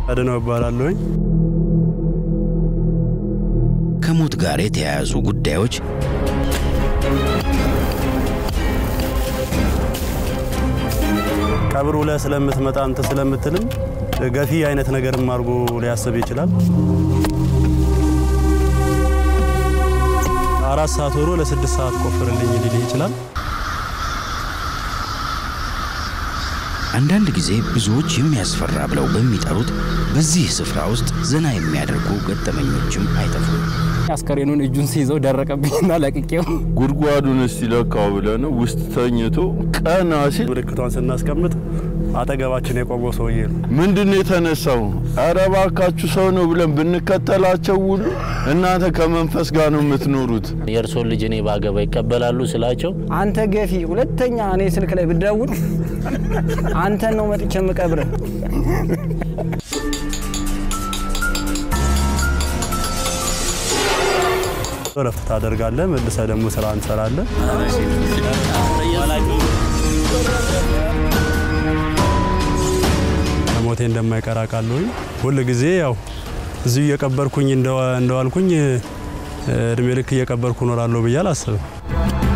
አድነው እባላለሁኝ። ከሞት ጋር የተያያዙ ጉዳዮች ቀብሩ ላይ ስለምትመጣ እንትን ስለምትልም ገፊ አይነት ነገርም አድርጎ ሊያስብ ይችላል። አራት ሰዓት ሆኖ ለስድስት ሰዓት ቆፍርልኝ ሊልህ ይችላል። አንዳንድ ጊዜ ብዙዎች የሚያስፈራ ብለው በሚጠሩት በዚህ ስፍራ ውስጥ ዘና የሚያደርጉ ገጠመኞችም አይጠፉም። አስከሬኑን እጁን ሲይዘው ደረቀብኝና ለቅቄው ጉድጓዱን እስቲ ለካው ብለን ውስጥ ተኝቶ ቀና ሲል ምልክቷን ስናስቀምጥ አጠገባችን የቆመው ሰውዬ ነው። ምንድን ነው የተነሳው? ኧረ እባካችሁ ሰው ነው ብለን ብንከተላቸው ሁሉ እናንተ ከመንፈስ ጋር ነው የምትኖሩት። የእርሶን ልጅ እኔ ባገባ ይቀበላሉ ስላቸው አንተ ገፊ፣ ሁለተኛ እኔ ስልክ ላይ ብደውል አንተን ነው መጥቼ የምቀብርህ። እረፍት ታደርጋለህ። መልሰህ ደግሞ ስራ እንሰራለን። ከሞቴ እንደማይቀር አውቃለሁኝ። ሁል ጊዜ ያው እዚሁ እየቀበርኩኝ እንደዋልኩኝ እድሜ ልክ እየቀበርኩ እኖራለሁ ብዬ አላስብም።